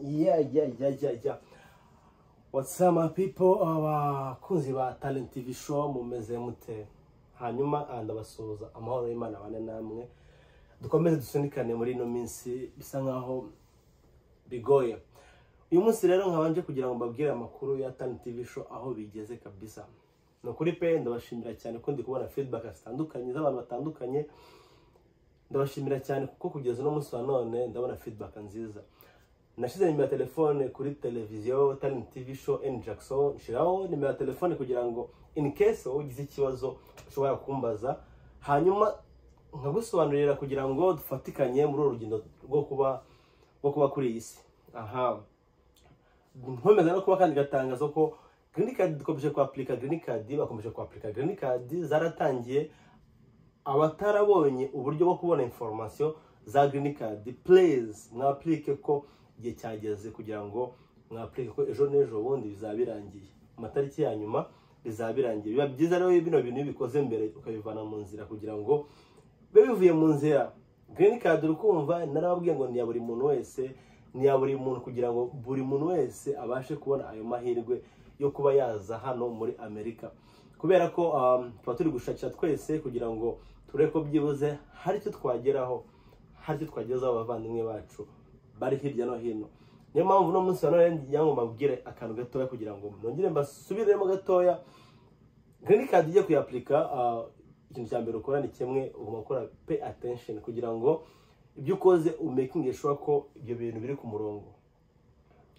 Yeah, yeah, yeah, yeah, yeah. What's up my people abakunzi ba Talent TV show mumeze mute hanyuma ah, ndabasuhuza amahoro y'Imana abane namwe dukomeze dusunikane muri ino minsi bisa nkaho bigoye uyu munsi rero nkabanje kugira ngo mbabwire amakuru ya Talent TV show aho bigeze kabisa ni ukuri pe ndabashimira cyane ko ndi kubona feedback zitandukanye z'abantu batandukanye ndabashimira cyane kuko kugeza uno munsi wa none ndabona feedback nziza nashyize nimero ya telefone kuri televiziyo talent tv show n jackson nshyiraho nimero ya telefone kugira ngo in case wowe ugize ikibazo ushobora kumbaza hanyuma nkagusobanurira kugira ngo dufatikanye muri uru rugendo rwo kuba rwo kuba kuri iyi si aha nkomeza no kuba kandi gatangaza ko green card dukomeje kwapurika green card bakomeje kwapurika green card zaratangiye abatarabonye uburyo bwo kubona informasiyo za green card please mwapurike ko igihe cyageze kugira ngo mwapurike ko ejo n'ejo bundi bizaba birangiye amatariki ya nyuma bizaba birangiye biba byiza rero iyo bino bintu iyo ubikoze mbere ukabivana mu nzira kugira ngo bibe bivuye mu nzira green card uri kumva narababwiye ngo ni iya buri muntu wese ni iya buri muntu kugira ngo buri muntu wese abashe kubona ayo mahirwe yo kuba yaza hano muri amerika kubera ko um, tuba turi gushakira twese kugira ngo turebe ko byibuze hari icyo twageraho hari icyo twagezaho abavandimwe bacu bari hirya no hino niyo mpamvu uno munsi wa none ngira ngo mbabwire akantu gatoya kugira ngo nongere mbasubiremo gatoya green card ujye kuyapurika ah, ikintu cya mbere ukora ni kimwe ugomba gukora pay attention kugira ngo ibyo ukoze umakinge sure ko ibyo bintu biri ku murongo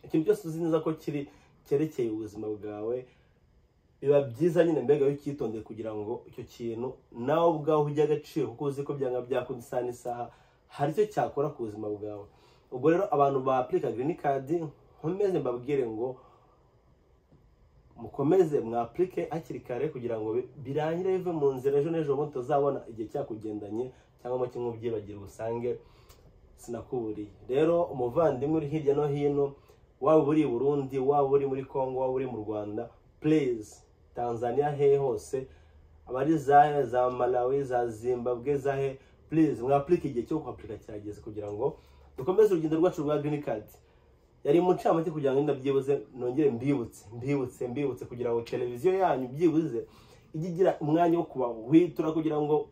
ikintu cyose uzi neza ko kiri cyerekeye ubuzima bwawe biba byiza nyine mbega iyo ucyitondeye kugira ngo icyo kintu nawe ubwawe ujye agaciro kuko uzi ko byanga byakunda isaha n'isaha hari icyo cyakora ku buzima bwawe ubwo rero abantu ba apurika girini kadi nkomeze mbabwire ngo mukomeze mwapurike hakiri kare kugira ngo bi- birangire bive mu nzira ejo n'ejo bundi tuzabona igihe cyakugendanye cyangwa kimwe ubyibagire ubusange sinakuburiye rero umuvandimwe uri hirya no hino waba uri i burundi waba uri muri congo waba uri mu rwanda please tanzania hehe hose abari zahe za malawi za zimbabwe zahe please mwapurike igihe cyo kuhapurika kirageze kugira ngo dukomeze urugendo rwacu rwa green card yari umuncamake kugira ngo wenda byibuze nongere mbibutse mbibutse mbibutse kugira ngo televiziyo yanyu byibuze ijye igira umwanya wo kubahwitura kugira ngo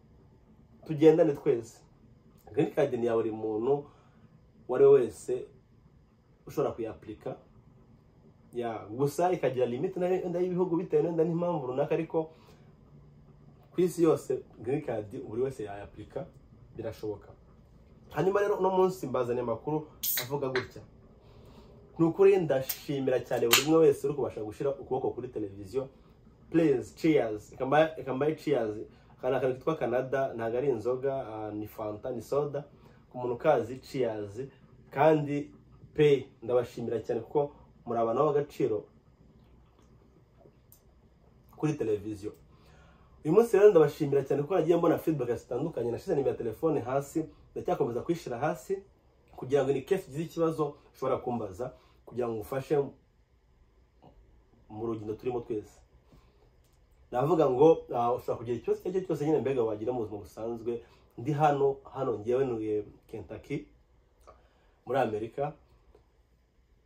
tugendane twese green card ni iya buri muntu uwo ari we wese ushobora kuyapurika ya gusa ikagira limite nayo wenda y'ibihugu bitewe wenda n'impamvu runaka ariko ku isi yose green card buri wese yayapurika birashoboka hanyuma rero uno munsi mbazaniye amakuru avuga gutya ni ukuri ndashimira cyane buri umwe wese uri kubasha gushyira ukuboko kuri televiziyo please cheers ikambaye ikambaye cheers aka ni akantu kitwa canada ntabwo ari inzoga ah, ni fanta ni soda ku muntu ukazi cheers kandi pe ndabashimira cyane kuko muri abantu b'agaciro kuri televiziyo uyu munsi rero ndabashimira cyane kuko nagiye mbona feedback zitandukanye nashyize nimero ya telefone hasi ndacyakomeza kuyishyira hasi kugira ngo ni case ugize ikibazo ushobora kumbaza kugira ngo ngufashe mu rugendo turimo twese navuga ngo ah, ushobora kugira ikibazo icyo ari cyo cyose nyine mbega wagira mu buzima busanzwe ndi hano hano ngewe ntuye Kentucky muri Amerika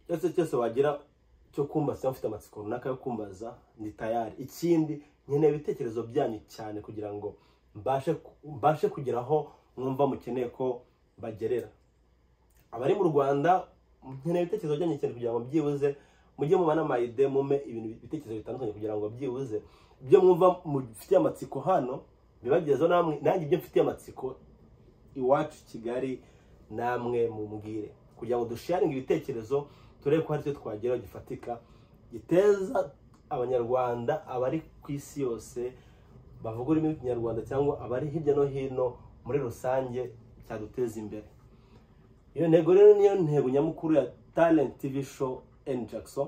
cyose cyose wagira cyo kumbaza cyangwa ufite amatsiko runaka yo kumbaza ni tayari ikindi nkeneye ibitekerezo byanyu cyane kugira ngo mbashe mbashe kugera aho mwumva mukeneye ko bagerera abari mu rwanda nkeneye ibitekerezo byanyu cyane kugira ngo byibuze mujye muba n'amayide mume ibintu ibitekerezo bitandukanye kugira ngo byibuze ibyo mwumva mufitiye amatsiko hano bibagezeho namwe nanjye ibyo mfitiye amatsiko iwacu i kigali namwe mumbwire kugira ngo dusharinge ibitekerezo turebe ko hari icyo twageraho gifatika giteza abanyarwanda abari ku isi yose bavuga ururimi rw'ikinyarwanda cyangwa abari hirya no hino muri rusange cyaduteza imbere iyo ntego rero niyo ntego nyamukuru ya talent tv show and jackson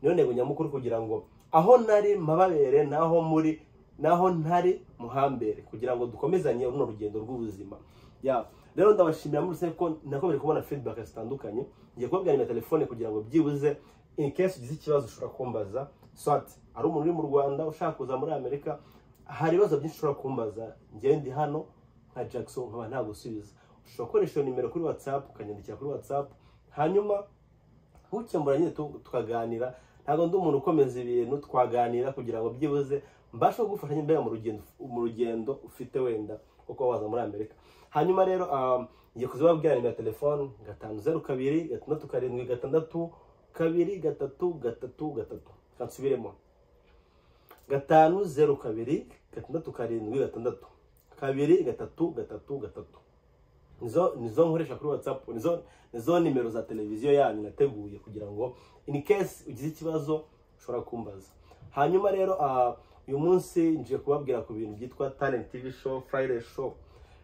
niyo ntego nyamukuru kugira ngo aho nari mpababere naho muri naho ntari muhambere kugira ngo dukomezanye runo rugendo rw'ubuzima ya rero ndabashimira muri rusange ko nakomeje kubona feedback zitandukanye ngiye kubabwira nimero ya telefone kugira ngo byibuze in case ugize ikibazo ushobora kumbaza swat ari umuntu uri mu rwanda ushaka kuza muri amerika hari ibibazo byinshi ushobora kumbaza ngewe ndi hano nka jackson nkaba ntagusubiza ushobora gukoresha iyo nimero kuri whatsapp ukanyandikira kuri whatsapp hanyuma ukemura nyine tu- tukaganira ntabwo ndi umuntu ukomeza ibintu twaganira kugira ngo byibuze mbashe kugufasha nyine mbega mu rugendo mu rugendo ufite wenda kuko waza muri amerika hanyuma rero um, ngiye kuzibabwira nimero ya telefone gatanu zeru kabiri gatandatu karindwi gatandatu kabiri gatatu gatatu gatatu kansubiremo gatanu zeru kabiri gatandatu karindwi gatandatu kabiri gatatu gatatu gatatu nizo nizo nkoresha kuri watsapu nizo nizo nimero za televiziyo yanyu nateguye kugira ngo in case ugize ikibazo ushobora kumbaza hanyuma rero ah, uyu munsi ngiye kubabwira ku bintu byitwa talent tv show friday show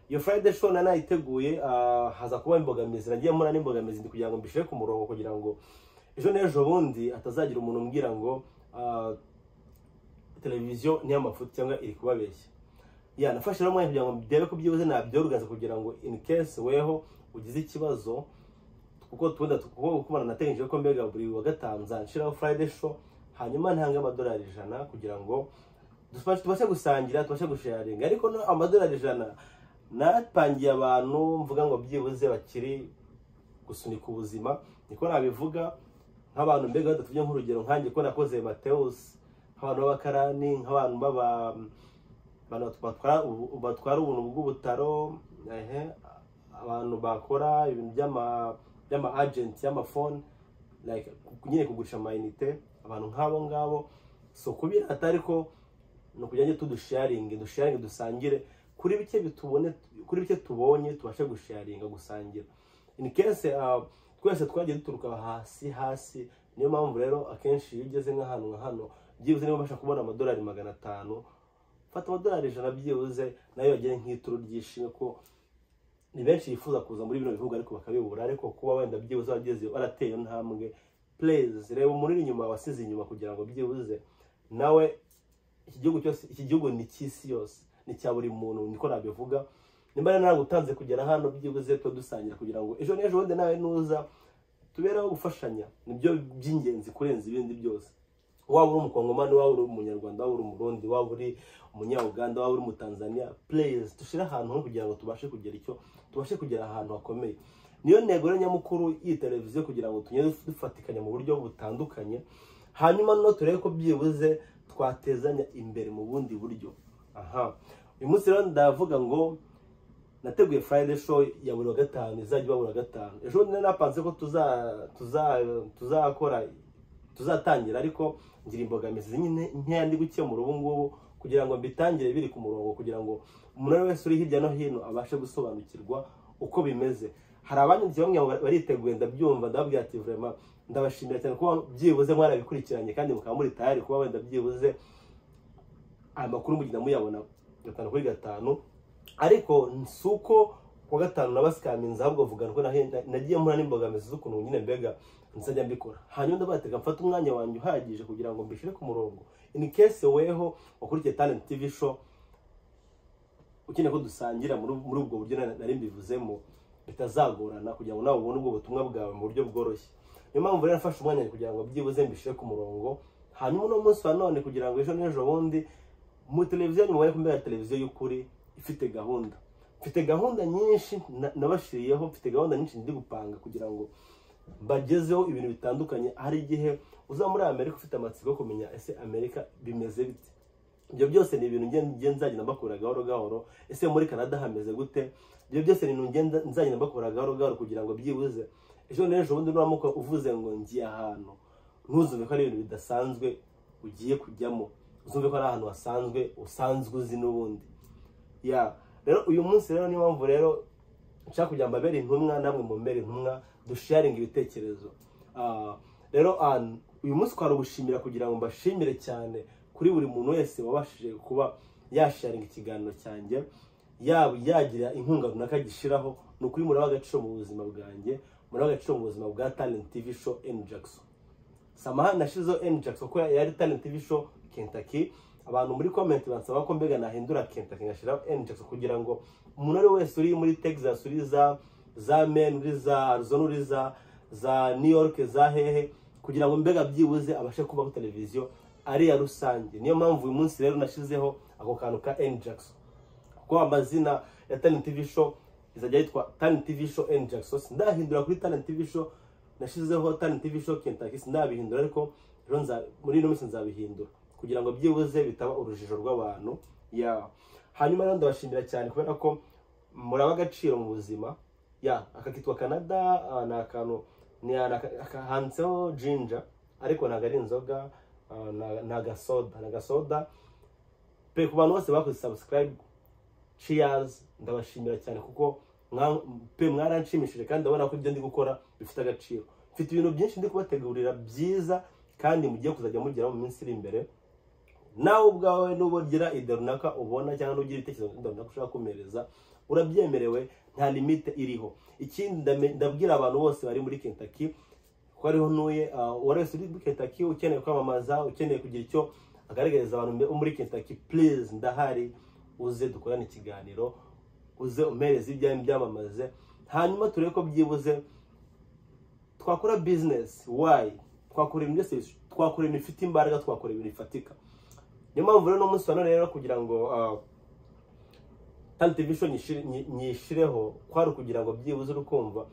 iyo friday show nari nayiteguye ah, haza kuba imbogamizi nagiye mpura n'imbogamizi ndi kugira ngo mbishyire ku murongo kugira ngo ejo n'ejo bundi hatazagira umuntu umbwira ngo ah, televiziyo ni iy'amafuti cyangwa iri kubabeshya ya nafashe rero umwanya kugira ngo ndebe ko byibuze nabyoruganza kugira ngo in case weho ugize ikibazo kuko tubona kuko kumara nateganyije ko mbega buri wa gatanu nzanshiraho friday show hanyuma ntange amadolari ijana kugira ngo tubashe- tubashe gusangira tubashe gusharinga ariko no amadolari ijana napangiye abantu mvuga ngo byibuze bakiri gusunika ubuzima niko nabivuga nk'abantu mbega badatubye nk'urugero nkanjye ko nakoze mateus nk'abantu b'abakarani nk'abantu b'aba abantu batwara ubu- batwara ubuntu bw'ubutaro ehe, abantu bakora ibintu by'ama- by'ama agent y'amafone like ku- nyine kugurisha amayinite abantu nk'abo ngabo so kubirata ariko ni ukugira ngo tudusharinge dusharinge dusangire kuri bike bitubone kuri bike tubonye tubashe gusharinga gusangira in case uh, twese twagiye duturuka hasi hasi niyo mpamvu rero akenshi iyo ugeze nk'ahantu nka hano byibuze niba ubasha kubona amadolari magana atanu fata amadolari ijana byibuze nayo yagere nk'ituro ry'ishimwe ko ni benshi bifuza kuza muri bino bihugu ariko bakabibura ariko kuba wenda byibuze wageze warateye ntambwe please reba umuriro inyuma wasize inyuma kugira ngo byibuze nawe iki gihugu cyose iki gihugu ni cy'isi yose ni cya buri muntu niko nabivuga nimba rero nagutanze kugera hano byibuze tuba dusangira kugira ngo ejo n'ejo bundi nawe nuza tubereho gufashanya nibyo by'ingenzi kurenza ibindi byose waba uri umukongomani waba uri umunyarwanda waba uri umurundi waba uri umunyauganda waba uri umutanzania please dushyire ahantu hamwe kugira ngo tubashe kugera icyo tubashe kugera ahantu hakomeye niyo ntego rero nyamukuru y'iyi televiziyo kugira ngo tujye dufatikanya mu buryo butandukanye hanyuma no turebe ko byibuze twatezanya imbere mu bundi buryo aha uyu munsi rero ndavuga ngo nateguye friday show ya buri wa gatanu izajya iba buri wa gatanu ejo bundi nari napanze ko tuza tuza tuzakora tuzatangira ariko ngira imbogamizi nyine nkeya ndi gukemura ubu ngubu kugira ngo mbitangire biri ku murongo kugira ngo umuntu uwo ari we wese uri hirya no hino abashe gusobanukirwa uko bimeze hari abanyuze bamwe ngo bariteguye ndabyumva ndababwira ati vurema ndabashimira cyane kuba byibuze mwarabikurikiranye kandi mukaba muri tayari kuba wenda byibuze aya makuru mugenda muyabona gatanu kuri gatanu ariko si uko kuwa gatanu nabasikaminze ahubwo vuga ko nahe- na- nagiye mpura n'imbogamizi z'ukuntu nyine mbega nzajya mbikora hanyuma ndabatega mfate umwanya wanjye uhagije kugira ngo mbishyire ku murongo in case weho wakurikiye talent tv show ukeneye ko dusangira muri muri ubwo buryo na- nari mbivuzemo bitazagorana kugira ngo nawe ubone ubwo butumwa bwawe mu buryo bworoshye niyo mpamvu rero nafashe umwanya kugira ngo byibuze mbishyire ku murongo hanyuma uno munsi wa none kugira ngo ejo n'ejo bundi mu televiziyo mubare kumbera televiziyo y'ukuri ifite gahunda mfite gahunda nyinshi na- nabashiriyeho mfite gahunda nyinshi ndi gupanga kugira ngo bagezeho ibintu bitandukanye hari igihe uza muri amerika ufite amatsiko yo kumenya ese amerika bimeze bite ibyo byose ni ibintu ngenda- ngenda nzagenda mbakura gahoro gahoro ese muri canada hameze gute ibyo byose ni ibintu ngenda nzagenda mbakura gahoro gahoro kugira ngo byibuze ejo n'ejo bundi nuramuka uvuze ngo ngiye ahantu ntuzumve ko ari ibintu bidasanzwe ugiye kujyamo uzumve ko ari ahantu hasanzwe usanzwe uzi n'ubundi ya rero uyu munsi rero niyo mpamvu rero nshaka kugira ngo mbabere intumwa namwe mumbere intumwa dusharinga ibitekerezo Ah, rero ah, uyu munsi twarugushimira kugira ngo mbashimire cyane kuri buri muntu wese wabashije kuba yasharinga ikiganiro cyanjye yaba yagira inkunga runaka gishiraho ni ukuri muri agaciro mu buzima bwanjye muri agaciro mu buzima bwa talent tv show n jackson samaha nashizeho n jackson kuko yari talent tv show kentucky abantu muri comment bansaba ko mbega nahindura kentucky ngashyiraho n jackson kugira ngo umuntu ari wese uri muri texas uri za za maine uri za arizona uri za za new york za hehe kugira ngo mbega byibuze abashe kubaho televiziyo ari iya rusange niyo mpamvu uyu munsi rero nashizeho ako kantu ka n jackson kuko amazina ya talent tv show izajya yitwa talent tv show and jackson ndahindura kuri talent tv show nashyizeho talent tv show kentakisi nabihindura ariko rero nza- muri ino minsi nzabihindura kugira ngo byibuze bitaba urujijo rw'abantu ya hanyuma rero ndabashimira cyane kubera ko muraba agaciro mu buzima ya aka kitwa canada ah, ni akantu ni aka- aka- handitseho jinja ariko ntabwo ari inzoga ah, na- ni agasoda ni agasoda pe ku bantu bose bakoze subscribe cheers ndabashimira cyane kuko mwa- pe mwaranshimishije kandi ndabona ko ibyo ndi gukora bifite agaciro mfite ibintu byinshi ndi kubategurira byiza kandi mugiye kuzajya mugeraho mu minsi iri imbere nawe ubwawe nuba ugira idea runaka ubona cyangwa nugira ibitekerezo idea runaka ushaka kumereza urabyemerewe nta limite iriho ikindi ndame- ndabwira abantu bose bari muri Kentucky ko ariho ntuye ah, uwari wese uri muri Kentucky ukeneye kwamamaza ukeneye kugira icyo agaragariza abantu mbe- muri Kentucky please ndahari uze dukorane ikiganiro uze umereze ibyawe byamamaze hanyuma turebe ko byibuze twakora business why twakora ibintu byose twakora ibintu bifite imbaraga twakora ibintu bifatika niyo mpamvu rero n'umunsi wa none rero kugira ngo ah, Talent TV show nyishire- nyi- nyishireho kwari ukugira ngo byibuze uri kumva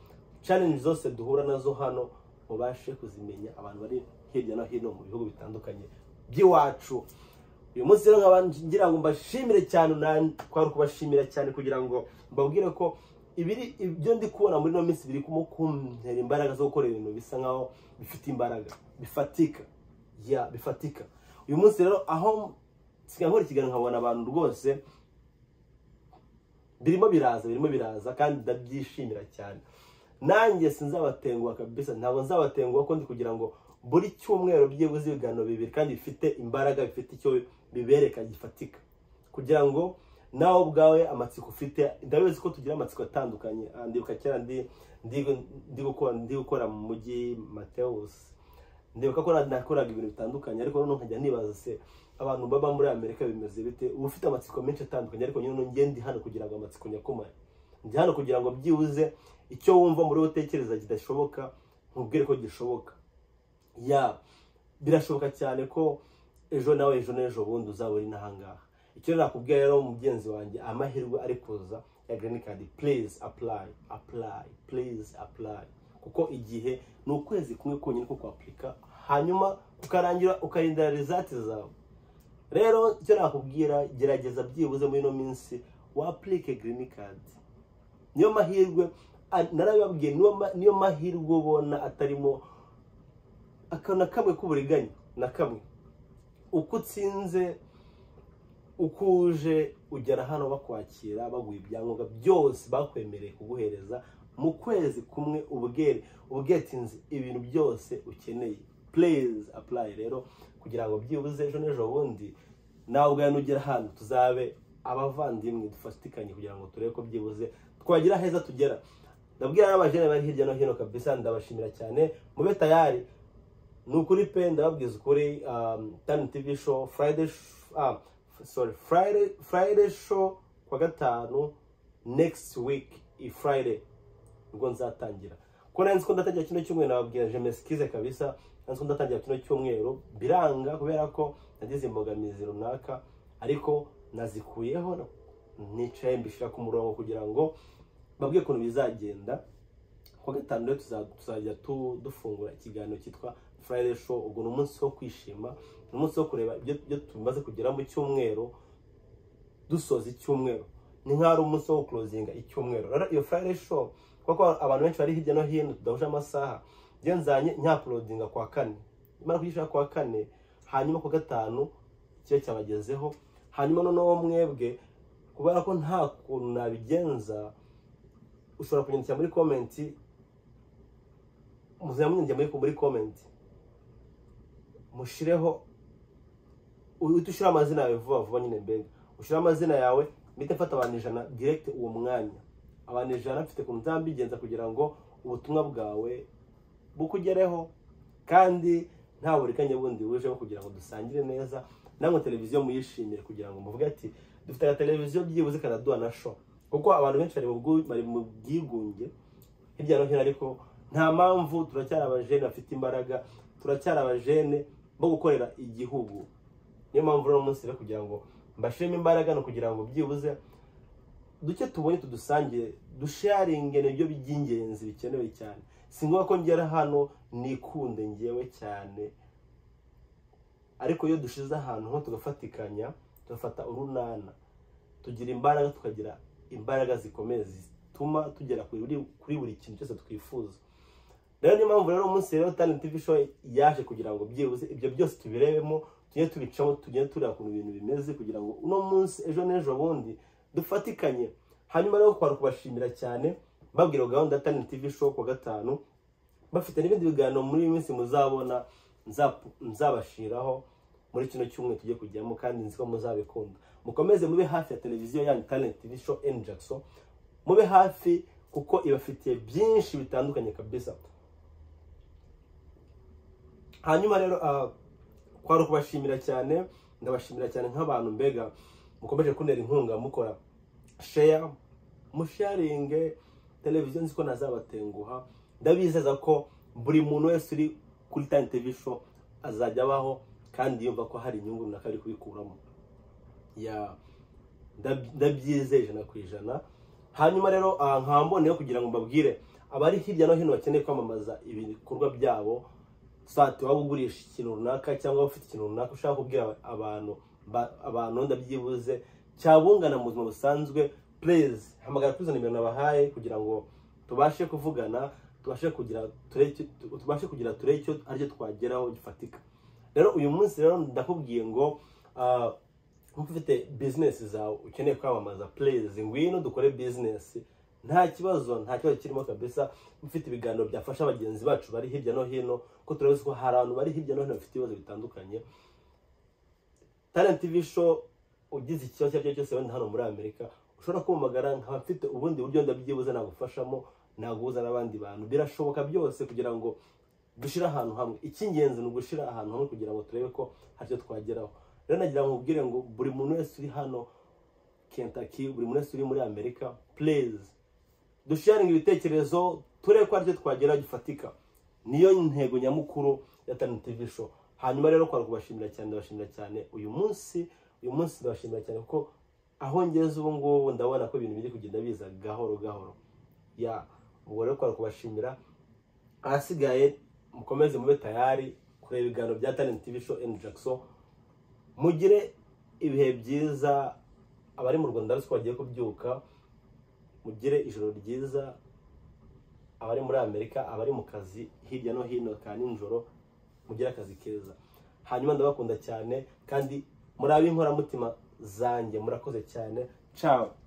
challenge zose duhura nazo hano mubashe kuzimenya abantu bari hirya no hino mu bihugu bitandukanye by'iwacu uyu munsi rero nkaba ngira ngo mbashimire cyane nanjye kwari ukubashimira cyane kugira ngo mbabwire ko ibiri ibyo ndi kubona muri ino minsi biri kumukuntera imbaraga zo gukora ibintu bisa nkaho bifite imbaraga bifatika ya bifatika uyu munsi rero aho nsigaye nkora ikiganiro nkabona abantu rwose birimo biraza birimo biraza kandi ndabyishimira cyane nanjye sinzabatenguha kabisa ntabwo nzabatenguha ko ndi kugira ngo buri cyumweru byibuze ibiganiro bibiri kandi bifite imbaraga bifite icyo bibereka gifatika kugira ngo nawe ubwawe amatsiko ufite ndabizi ko tugira amatsiko atandukanye Ah, ndibuka kera ndi ndi- ndi gukora ndi gukora mu mujyi Mateus ndibuka ko na- nakoraga ibintu bitandukanye ariko noneho nkajya nibaza se abantu baba muri amerika bimeze bite uba ufite amatsiko menshi atandukanye ariko nyine nge ndi hano kugira ngo amatsiko nyakomare ndi hano kugira ngo byibuze icyo wumva muri wowe utekereza kidashoboka nkubwire ko gishoboka ya birashoboka cyane ko ejo nawe ejo n'ejo bundi uzaba uri n'ahangaha icyo nakubwiye rero mugenzi wanjye amahirwe ari kuza ya green card please apply apply please apply kuko igihe ni ukwezi kumwe konyine ko kwapurika hanyuma ukarangira ukarindira result zawe rero icyo nakubwira gerageza byibuze muri ino minsi waplike green card niyo mahirwe a- narabibabwiye niyo ma- niyo mahirwe ubona atarimo akantu na kamwe k'uburiganya na kamwe uko utsinze uko uje ugera hano bakwakira baguha ibyangombwa byose bakwemereye kuguhereza mu kwezi kumwe ubwere ubwetinze ibintu byose ukeneye please apply rero kugira ngo byibuze ejo n'ejo bundi nawe ubwawe nugera hano tuzabe abavandimwe dufatikanye kugira ngo turebe ko byibuze twagira heza tugera ndabwira n'abajene bari hirya no hino kabisa ndabashimira cyane mube tayari ni ukuri pe ndababwiza ukuri um, tani tv show friday sh- ah, f- sorry friday friday show kwa gatanu next week i friday ubwo nzatangira ko nari nzi ko ndatangira kino cyumweru nababwira jemeskize kabisa nari nzi ko ndatangira kino cyumweru biranga kubera ko nagize imbogamizi runaka ariko nazikuyeho nicaye mbishyira ku murongo kugira ngo babwiye ukuntu bizagenda kuwa gatanu rero tuza- tuzajya tu- dufungura ikiganiro cyitwa Friday show ubwo ni umunsi wo kwishima ni umunsi wo kureba ibyo ibyo tumaze kugera mu cyumweru dusoza icyumweru ni nk'aho ari umunsi wo kurozinga icyumweru rero iyo Friday show kuko abantu benshi bari hirya no hino tudahuje amasaha njye nzanye nyapurodinga kwa kane nimara kuyishyira kwa kane hanyuma ku gatanu kiba cyabagezeho hanyuma noneho mwebwe kubera ko nta kuntu nabigenza ushobora kunyandikira muri komenti muzajya munyandikira muri, muri komenti mushireho uhite ushyira amazina yawe vuba vuba nyine mbega ushyire amazina yawe mpite mfata abantu ijana direkite uwo mwanya abantu ijana mfite ku nzambigenza kugira ngo ubutumwa bwawe bukugereho kandi nta buriganya bundi bujeho kugira ngo dusangire neza namwe televiziyo muyishimire kugira ngo muvuge ati dufite aga televiziyo byibuze kanaduha na show kuko abantu benshi bari mu bwu- bari mu bwigunge hirya no hino ariko nta mpamvu turacyari abajene bafite imbaraga turacyari abajene bo gukorera igihugu niyo mpamvu rero umunsi rero kugira ngo mbashiremo imbaraga ni ukugira ngo byibuze duke tubonye tudusangire dusharinge nibyo by'ingenzi bikenewe cyane si ngombwa ko ngera hano nikunde ngewe cyane ariko iyo dushize ahantu nko tugafatikanya tugafata urunana tugira imbaraga tukagira imbaraga zikomeye zituma tugera kuri buri kintu cyose twifuza rero niyo mpamvu rero umunsi rero talent tv show yaje kugira ngo byibuze ibyo byose tubirebemo tujye tubicaho tujye tureba ukuntu ibintu bimeze kugira ngo uno munsi ejo n'ejo bundi dufatikanye hanyuma rero twari kubashimira cyane babwira gahunda ya talent tv show ku wa gatanu bafite n'ibindi biganiro muri iyi minsi muzabona nzabashiraho muri kino cyumweru tujye kujyamo kandi nzi ko muzabikunda mukomeze mube hafi ya televiziyo yanyu talent tv show and jackson mube hafi kuko ibafitiye byinshi bitandukanye kabisa hanyuma rero twari kubashimira cyane ndabashimira cyane nk'abantu mbega mukomeje kunera inkunga mukora sheya musharinge televiziyo nzi ko nazabatenguha ndabizeza ko buri muntu wese uri kuri tani tevi sho azajya abaho kandi yumva ko hari inyungu runaka ari kubikuramo ndabyizeje ijana ku ijana hanyuma rero nkamboneyeho kugira ngo mbabwire abari hirya no hino bakeneye kwamamaza ibikorwa byabo sati waba ugurisha ikintu runaka cyangwa ufite ikintu runaka ushaka kubwira abantu abantu ndabyibuze cyabungana mu buzima busanzwe pureze hamagara kuri izo nimero nabahaye kugira ngo tubashe kuvugana tubashe kugira tubashe kugira turebe icyo aricyo twageraho gifatika rero uyu munsi rero ndakubwiye ngo nkuko ufite bizinesi zawe ukeneye kwamamaza pureze ngwino dukore bizinesi nta kibazo nta kibazo kirimo kabisa ufite ibiganiro byafasha bagenzi bacu bari hirya no hino ko turabizi ko hari abantu bari hirya no hino bafite ibibazo bitandukanye talent tv show ugize ikibazo icyo ari cyo cyose wenda hano muri amerika ushobora kumamagara nkaba mfite ubundi buryo ndabyibuze nagufashamo naguhuza n'abandi bantu birashoboka byose kugira ngo dushyire ahantu hamwe icy'ingenzi ni ugushyira ahantu hamwe kugira ngo turebe ko hari icyo twageraho rero nagira ngo mubwire ngo buri muntu wese uri hano kentaki buri muntu wese uri muri amerika pureze dusharinga ibitekerezo turebe ko aricyo twagera gifatika niyo ntego nyamukuru ya tani tivi show hanyuma rero kwari kubashimira cyane ndabashimira cyane uyu munsi uyu munsi ndabashimira cyane kuko aho ngeze ubu ngubu ndabona ko ibintu biri kugenda biza gahoro gahoro ya ubwo rero kwari kubashimira ahasigaye mukomeze mube tayari kureba ibiganiro bya tani tivi show and jackson mugire ibihe byiza abari mu rwanda ruswa bagiye kubyuka mugire ijoro ryiza abari muri amerika abari mu kazi hirya no hino ka nijoro mugire akazi keza hanyuma ndabakunda cyane kandi muri ab'inkoramutima zanjye murakoze cyane cawe